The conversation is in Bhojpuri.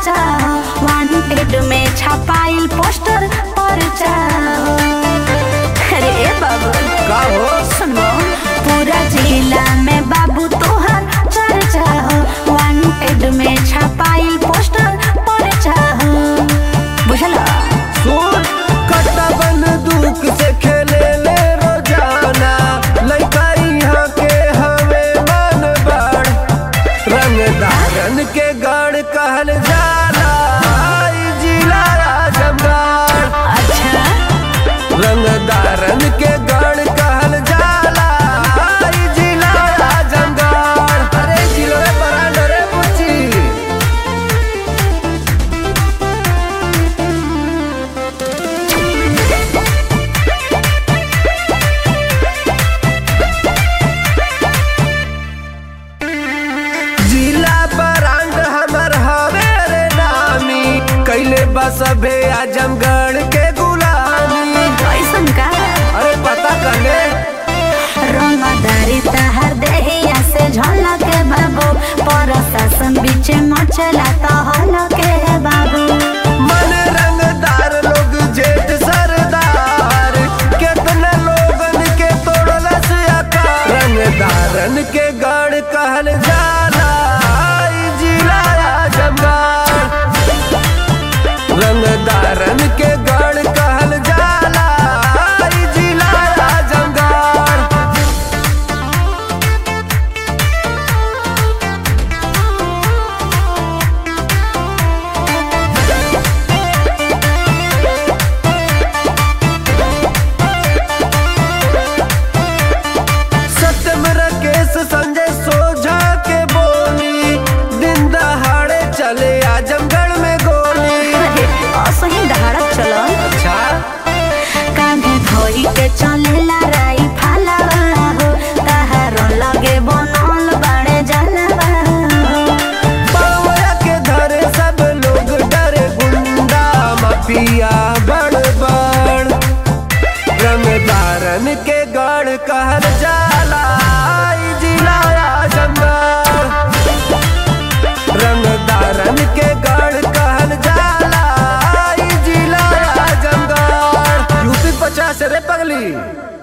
चर्चा वांटेड में छपाइल पोस्टर परचा अरे ए बाबू का हो सुनो पूरा जिला में बाबू तोहर चर्चा वांटेड में छपाइल पोस्टर परचा बुझला सुन कट्टा बंदूक से खेले ले रोजाना लइका यहाँ के हवे मन बड़ रंगदारन के गढ़ कहल जाला आई जिला आजमगढ़ अच्छा रंगदारन के गढ़ कहल जाला आई जिला आजमगढ़ अरे जिलो रे बरांड रे बुच्ची जिला बरांड हमर हवे रे नामी कैले बस अबे आजमगढ़ के गुलामी कैसन का अरे पता कने रंगदारी तहर देहिया से झलक बाबू प्रशासन बीच मचला तो हलके बाबू मन रंगदार लोग जेठ सरदार कितना लोगन के तोड़लस आकार रंगदारन के गढ़ कहल जाला आई जिला आजमगढ़ रंगदारन के गढ़ कहल जाला आई जिला आजमगढ़ सत्यम राकेश संजय सोझा के बोली दिन दहाड़े चले आजमगढ़ में गोली अरे असही दहाड़क चलो अच्छा कांधे धोई के चलेला राई फालावा हो तहार लगे बनल बाड़े जलवा हो पावया के धरे सब लोग डरे गुंडा माफिया बड़ बड़ रंगदारन के गढ़ कहल जाला आई जिला आजमगढ़ रंगदारन के गढ़ कहल जाला आई जिला आजमगढ़ यूपी पचास रे पगली